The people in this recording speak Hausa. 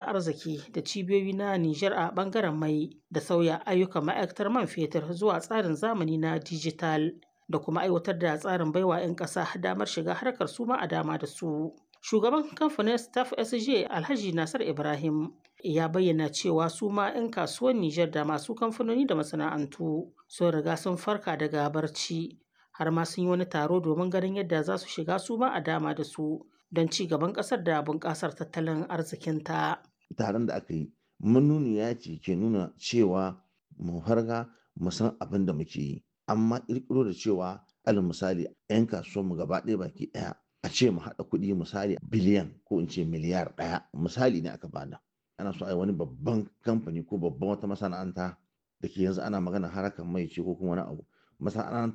arziki da cibiyoyi na Nijar a ɓangaren mai da sauya ayyukan ma'aikatar man fetur zuwa tsarin zamani na dijital da kuma aiwatar da tsarin baiwa 'yan ƙasa damar shiga harkar su ma a dama da su. Shugaban kamfanin Staff SJ Alhaji Nasir Ibrahim ya bayyana cewa su ma 'yan kasuwar Nijar da masu kamfanoni da masana'antu sun riga sun farka daga barci har ma sun yi wani taro domin ganin yadda za su shiga su ma a dama da su don ci gaban ƙasar da bunƙasar tattalin arzikinta. Taron da aka yi manuniya ce ke nuna cewa mu farga mu san abin da muke yi amma ƙirƙiro da cewa alal misali 'yan kasuwanmu gaba ɗaya baki ɗaya a ce mu haɗa kuɗi misali biliyan ko in ce miliyar ɗaya misali ne aka bada ana so a yi wani babban kamfani ko babban wata masana'anta da ke yanzu ana magana harakan mai ce ko kuma wani abu masana'anta